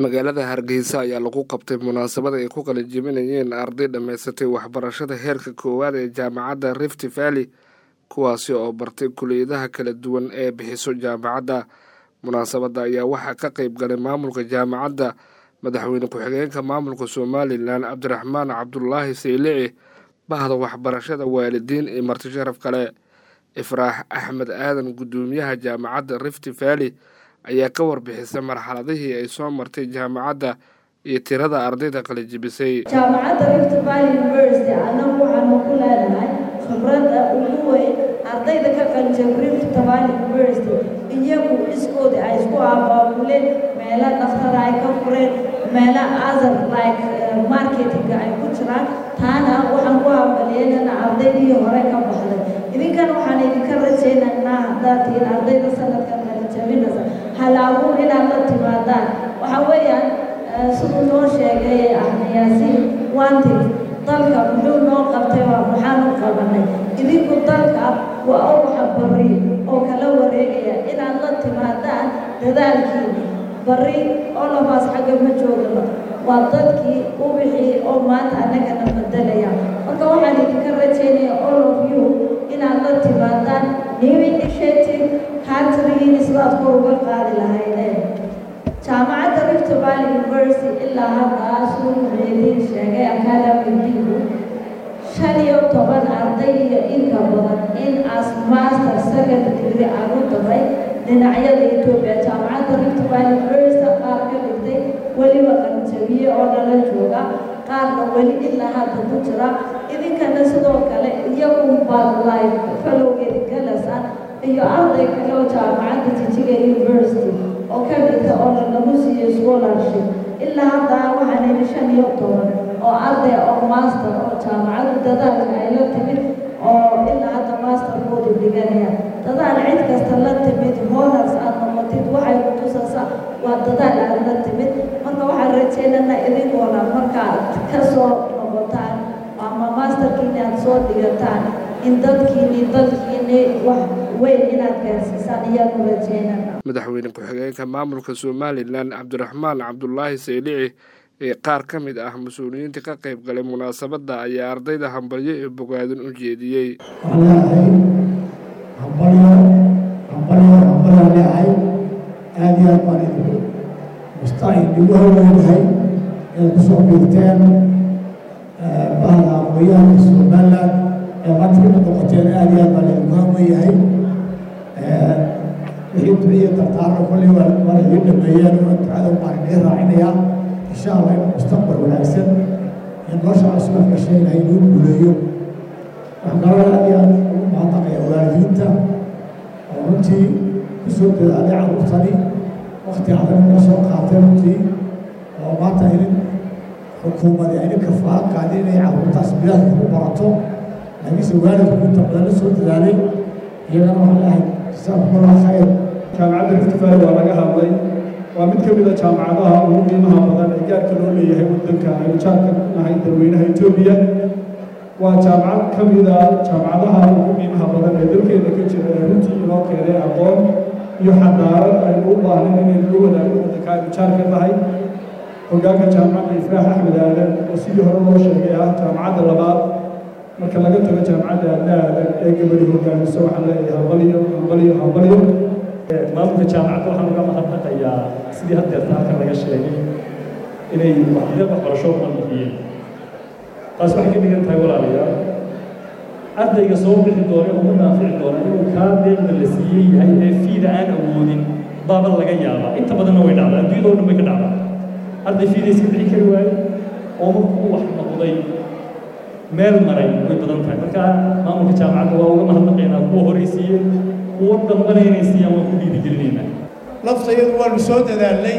magaalada hargeysa ayaa lagu qabtay munaasabad ay ku qalinjebinayeen arday dhammaysatay waxbarashada heerka koowaad ee jaamacadda rift valley kuwaasi oo bartay kuliyadaha kala duwan ee bixiso jaamacadda munaasabadda ayaa waxaa ka qayb galay maamulka jaamacadda madaxweyne ku-xigeenka maamulka somalilan cabdiraxmaan cabdulaahi saylici bahda waxbarashada waalidiin iyo marti sharaf kale ifraax axmed aadan guddoomiyaha jaamacadda rift valley ayaa ka warbixisay marxaladihii ay soo martay jaamacadda iyo tirada ardayda qalijibisay jaamacadda rift valley university annagu waxaanu ku leenahay khibradda ugu weyn ardayda ka qalijab rift valley university iyagu iskoodi ay isku abaabuleen meelo dhaftara ay ka fureen meelo other like marketinga ay ku jiraan taana waxaan ku hambalyeynana ardaydii hore ka baxday idinkana waxaan idinka rajaynaynaa haddaad tihiin ardayda sanadkan qalijabinaysa halaabuun inaad la timaadaan waxaa weeyaan siduu noo sheegay ahnayaasiin wanti dalka muxuu noo qabtay waa maxaanu qabanay idinku dalka waa uwaxa barri oo kala wareegaya inaad la timaadaan dadaalkiina barri oo labaas xagga ma joogano waa dadkii ubixii oo maanta annagana bedelaya marka waxaan idinka rajaynaya all of you inaad la timaadaan new initiative countrygiina sidaad kor uga qaadi lahaydeen jaamacadda rift valley university ilaa hadda siduu muxuudiin sheegay academigu shan iyo toban arday iyo inka badan in as master second degree aan u daray dhinacyada etoobiya jaamacadda rift valley university qaar ka dhigtay weliba qalinjabiye oo dhala jooga qaarna weli ilaa hadda ku jira idinkana sidoo kale iyagu baad life falowgeed galasaan iyo arday kale oo jaamacadda jijiga university oo ka dhigta oo lanagu siiyo scholarship ilaa hadda waxaan idhi shan iyo toban oo arday oo master oo jaamacaddu dadaalka ay la timid oo ilaa hadda masterkoodu dhiganaya dadaal cid kasta la timid honors aad noqotid waxay ku tusaysaa waa dadaal aad la timid marka waxaan rajaynana idinkoona markaad ka soo noqotaan ama masterkiini aad soo dhigataan in dadkiini dadkiini wax weyn inaad gaarsiisaan iyaanu rajaynana madaxweyne ku-xigeenka maamulka somalilan cabdiraxmaan cabdulaahi saylici ee qaar ka mid ah mas-uuliyiinta ka qayb galay munaasabadda ayaa ardayda hambalyo iyo bogaadin u jeediyey waxaan leeyahay hambalyo hambalyo hambalyo leeyahay aada iyo aad baan idinku mustaqil igu haweynahay inaad kusoo biirteen bahda aqooyahanka somaliland ee maanta ka mid noqoteen aada iyo aad baan idinku haweyahay wixii duciya dardaarna kolley waa idiin dhameeyeen oo ducada baan idiin raacinayaa insha allah in mustaqbal wanaagsan in nolosha cusubad gashay ilahay inuu guuleeyo waxaan kaloo aad iyo aad ugu mahadnaqaya waalidiinta oo runtii kusoo dadaalay carruurtani wakti adag uga soo qaatay runtii oo maanta idin xukuumadii idin kafaalo qaadin inay carruurtaas bilaadka ku barato laakiinse waalidku inta badan la soo dadaalay iyagana waxaan leeyahay jazakumullah khayr jaamacadda rift valley waa laga hadlay waa mid ka mid a jaamacadaha ugu qiimaha badan ee gaarka loo leeyahay waddanka aynu jaarka nahay dalweynaha etoobiya waa jaamacad ka mid a jaamacadaha ugu qiimaha badan ee dalkeena ka jira ee runtii inoo keenay aqoon iyo xadaarad aynu u baahnayn inaynu la wadaagno waddanka aynu jaarka nahay hoggaanka jaamacadda ifraax axmed aadan oo sidii hore loo sheegay ah jaamacadda labaad marka laga tago jaamacadda aadna aadan ee gabadhi hoggaamiso waxaan leeyahay hambaliyo hambaliyo hambaliyo maamulka jaamacadda waxaan uga mahadnaqayaa sidii haddeerta halkan laga sheegay inay waxyar waxbarasho badan bixiyeen taas waxay ka dhigan tahay walaalayaal ardayga soo bixi doona ugu naafici doona inuu kaa deeqda la siiyey yahay ee fiida aan awoodin baaba laga yaabaa inta badanna way dhacdaa adduunyada oo dhan bay ka dhacdaa arday fiida iska bixi kari waaye oo markuu wax noqday meel maray way badan tahay marka maamulka jaamacadda waa uga mahadnaqaynaa kuwa horaysiiye kuwa dambana inay siiyaan waan ku dhiirigelinaynaa laftayadu waanu soo dadaalnay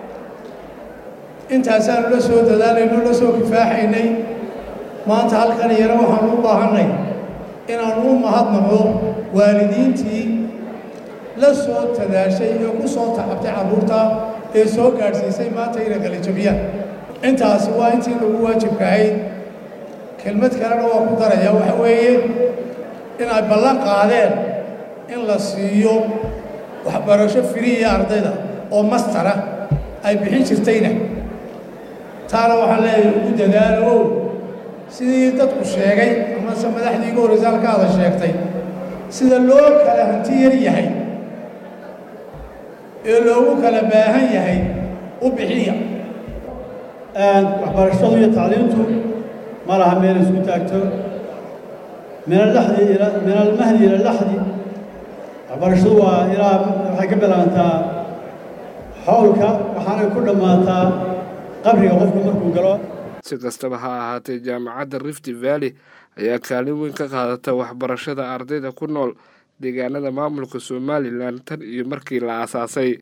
intaasaanu la soo dadaalayno la soo kifaaxaynay maanta halkan iyana waxaanu u baahannay inaannu u mahadnaqdo waalidiintii la soo tadaashay ee ku soo taxabtay carruurta ee soo gaadhsiisay maanta inay qalijabiyaan intaasi waa intii lagu waajibkahayd kelmad kalena waa ku daraya waxa weeye inay ballan qaadeen in la siiyo waxbarasho firiya ardayda oo mastara ay bixin jirtayna taana waxaan leeyahay ugu dadaalo sidii dadku sheegay amase madaxdii igu horreysa halkaada sheegtay sida loo kala hanti yar yahay ee loogu kala baahan yahay u bixiya waxbarashadu iyo tacliintu ma laha meel isku taagto min alaxdi ila min almahdi ila alaxdi waxbarashadu waa ilaa waxay ka bilaabantaa xowlka waxaanay ku dhammaataa qabriga qofku markuu galo si kastaba ha ahaatee jaamacadda rift valley ayaa kaalin weyn ka qaadata waxbarashada ardayda ku nool deegaanada maamulka somalilan tan iyo markii la aasaasay